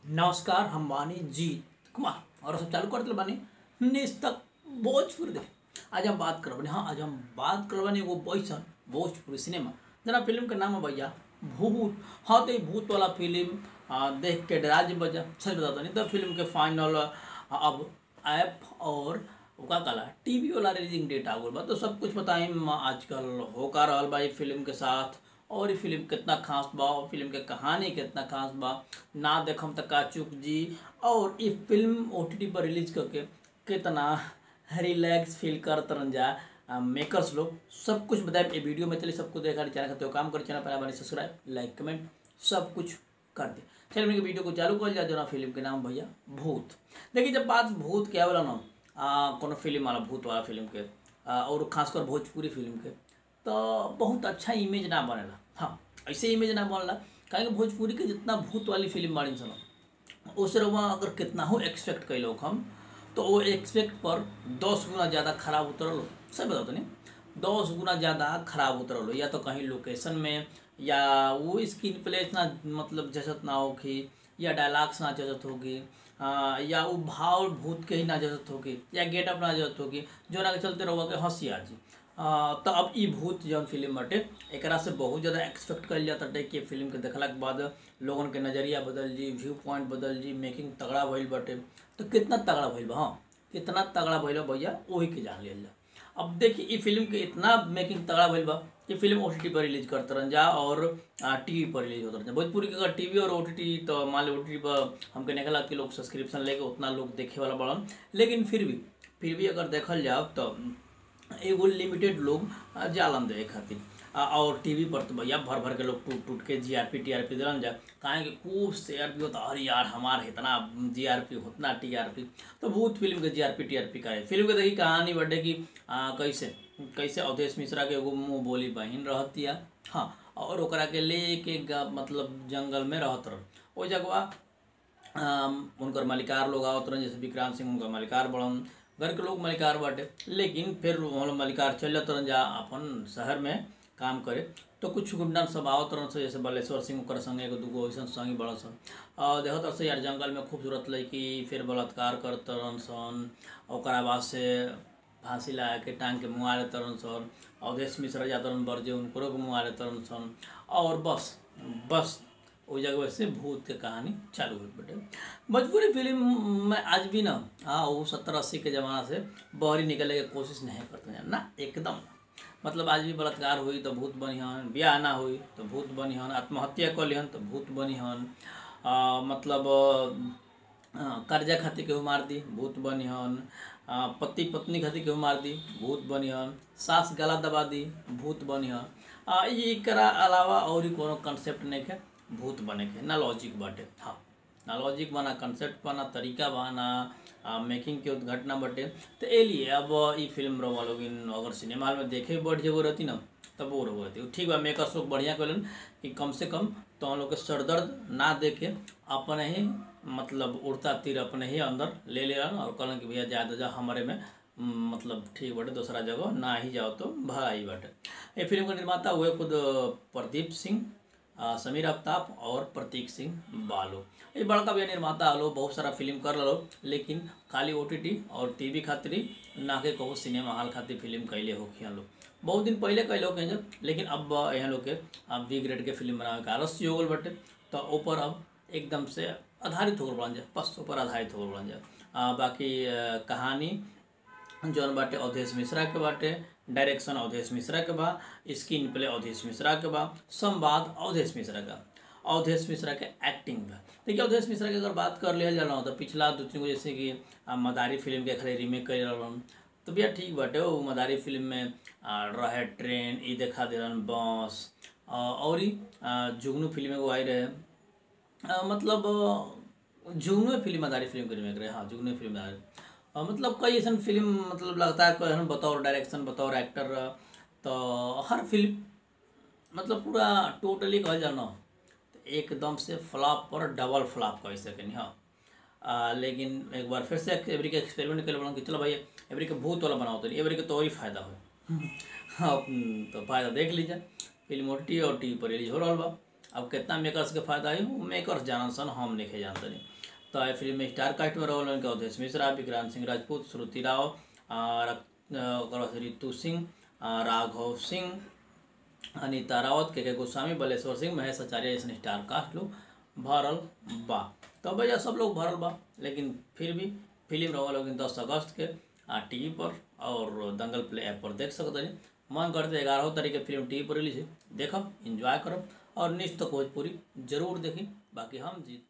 नमस्कार हम बानी जीत कुमार और सब चालू कर दिल बानी निस्तक भोजपुरी देखे आज हम बात करब हाँ आज हम बात करब बानी एगो बैसन भोजपुरी सिनेमा जना फिल्म के नाम है भैया भूत हाँ तो ये भूत वाला फिल्म आ, देख के डरा जी बजा सच बताता नहीं तो फिल्म के फाइनल अब ऐप और का कला टीवी वाला रिलीजिंग डेट आ गल बा तो सब कुछ बताइम आजकल हो का रहल बा ये फिल्म के साथ और ये फिल्म कितना खास बा और फिल्म के कहानी कितना खास बा ना देखम त का चुप जी और ये फिल्म ओ पर रिलीज करके कितना रिलैक्स फील कर तरन जा मेकर्स लोग सब कुछ बताए ये वीडियो में चलिए सबको देखा चैनल खाते हो काम कर चैनल पर बने सब्सक्राइब लाइक कमेंट सब कुछ कर दे चलिए मेरे वीडियो को चालू कर जा जो ना फिल्म के नाम भैया भूत देखिए जब बात भूत के आवला ना आ, कोनो फिल्म वाला भूत वाला फिल्म के आ, और खासकर भोजपुरी फिल्म के तो बहुत अच्छा इमेज ना बनेला हाँ ऐसे इमेज ना बनला काहे कि भोजपुरी के जितना भूत वाली फिल्म बाड़ी सन उस रवा अगर कितना हो एक्सपेक्ट कैलो हम तो वो एक्सपेक्ट पर दस गुना ज़्यादा खराब उतरल सही बताओ तो नहीं दस गुना ज़्यादा खराब उतरल हो या तो कहीं लोकेशन में या वो स्क्रीन प्ले इतना मतलब जचत ना होगी या डायलॉग्स ना जचत होगी आ, या वो भाव भूत के ही ना जरूरत होगी या गेटअप ना जरूरत होगी जो ना के चलते रहोगा के हंसी आ जी आ, तो अब ई भूत जौन फिल्म बाटे एकरा से बहुत ज़्यादा एक्सपेक्ट कल जाता है कि फिल्म के देखला के बाद लोगन के नज़रिया बदल जी व्यू पॉइंट बदल जी मेकिंग तगड़ा भइल बाटे तो कितना तगड़ा भइल बा हाँ कितना तगड़ा भइल बा भैया वही के जान लिया जा अब देखिए ई फिल्म के इतना मेकिंग तगड़ा भइल बा ये फिल्म ओ पर रिलीज करते रहन जा और टीवी पर रिलीज होते रहन भोजपुरी के अगर टीवी और ओ तो मान ली ओ पर हमके निकला कि लोग सब्सक्रिप्शन लेके उतना लोग देखे वाला बड़न लेकिन फिर भी फिर भी अगर देखल जाओ तो एगो लिमिटेड लोग जालन दे खातिर और टीवी पर तो भैया भर भर के लोग टूट टूट के जी R P T R P दिलन जा काहे कि खूब शेयर भी होता अरे यार हमार इतना जी आर पी उतना टी आर पी तो भूत फिल्म के जी R P T R P का है फिल्म के देखी कहानी बटे कि आ, कैसे कैसे अवधेश मिश्रा के एगो मुँह बोली बहिन रहतिया हाँ और ओकरा के ले के मतलब जंगल में रहत रह ओ जगवा उनकर मालिकार लोग आवत रहन जैसे विक्रांत सिंह उनकर मालिकार बड़न घर के लोग मालिकार बाटे लेकिन फिर हम मालिकार चल जात रहन जा अपन शहर में काम करे तो कुछ गुंडन सब आवत रहन से जैसे बलेश्वर सिंह ओकर संगे एगो दूगो वैसन संगी बड़ा सन और देखत रह से यार जंगल में खूबसूरत लड़की फिर बलात्कार करत रहन सन ओकरा बाद से फांसी लगा के टांग के मुआ ले तरन सन अवधेश मिश्रा जात रहन बरजे उनको मुआ ले तरन सन और बस बस उस जगह से भूत के कहानी चालू हुई बेटे भोजपुरी फिल्म में आज भी ना हाँ वो सत्तर अस्सी के ज़माना से बहरी निकलने की कोशिश नहीं करते हैं ना एकदम मतलब आज भी बलात्कार हुई तो भूत बनी हन ब्याह ना हुई तो भूत बनी हन आत्महत्या कर लिहन तो भूत बनी हन मतलब कर्जा खातिर केहू मार दी भूत बनी हन पति पत्नी खातिर केहू मार दी भूत बनी हन सास गला दबा दी भूत बनी हन एकरा अलावा और ही कोनो कंसेप्ट नहीं है भूत बने के ना लॉजिक बाटे हाँ ना लॉजिक बना कंसेप्ट बना तरीका बना मेकिंग के घटना बटे तो ए लिए अब ई फिल्म रहा लोग अगर सिनेमा हॉल में देखे भी बढ़ जेगो रहती ना तब वो रहो रहती ठीक बा मेकर्स लोग बढ़िया कलन कि कम से कम तो हम लोग के सरदर्द ना देखे अपने ही मतलब उड़ता तीर अपने ही अंदर ले ले और कहलन कि भैया ज़्यादा जा हमारे में मतलब ठीक बाटे दूसरा जगह ना ही जाओ तो भगाई बाटे ये फिल्म का निर्माता हुए खुद प्रदीप सिंह समीर आफ्ताब और प्रतीक सिंह बालो ये बड़का भी निर्माता हलो बहुत सारा फिल्म कर लो लेकिन खाली ओ और टीवी खातिर ना के कहू सिनेमा हॉल खातिर फिल्म कैले हो खिया लोग बहुत दिन पहले कैले हो जब लेकिन अब यहाँ लोग के अब बी ग्रेड के फिल्म बनावे के आलस्य हो गल बटे तो ऊपर अब एकदम से आधारित हो गल जा बस ऊपर आधारित हो गल जा बाकी आ, कहानी जौन बाटे अवधेश मिश्रा के बाटे डायरेक्शन अवधेश मिश्रा के बा स्क्रीन प्ले अवधेश मिश्रा के बा संवाद अवधेश मिश्रा का अवधेश मिश्रा के एक्टिंग बा देखिए अवधेश मिश्रा की अगर बात कर लिया जाला तो पिछला दो तीन गो जैसे कि मदारी फिल्म के खाली रीमेक कर रहन तो भैया ठीक बाटे वो मदारी फिल्म में रहे ट्रेन ई देखा दे रहन बस और ही जुगनू फिल्म एगो आई रहे मतलब जुगनू फिल्म मदारी फिल्म के रीमेक रहे हाँ जुगनू फिल्म आ, मतलब कई ऐसा फिल्म मतलब लगता है कोई बतौर डायरेक्शन बतौर एक्टर तो हर फिल्म मतलब पूरा टोटली कह जाना तो एकदम से फ्लॉप पर डबल फ्लॉप कह सकें हाँ आ, लेकिन एक बार फिर से एवरी के एक्सपेरिमेंट कर बना कि चलो भाई एवरी के भूत वाला बनाओ तो एवरी के तो ही फायदा हो हाँ तो फायदा देख लीजिए फिल्म ओ टी और टी पर रिलीज हो रहा बा अब कितना मेकर्स के फायदा है मेकर्स जानन सन हम नहीं जानते नहीं तो ये फिल्म में स्टार कास्ट में रहल उनके अवधेश मिश्रा विक्रांत सिंह राजपूत श्रुति राव और ओकर बाद रितु सिंह आ, राघव सिंह अनीता रावत के के गोस्वामी बलेश्वर सिंह महेश आचार्य जैसे स्टार कास्ट लोग भरल बा तो भैया सब लोग भरल बा लेकिन फिर भी फिल्म रहा लोग दस अगस्त के टी वी पर और दंगल प्ले ऐप पर देख सकते हैं मन करते ग्यारह तारीख के फिल्म टी वी पर रिलीज है देखब इंजॉय करब और निश्चित भोजपुरी जरूर देखी बाकी हम जीत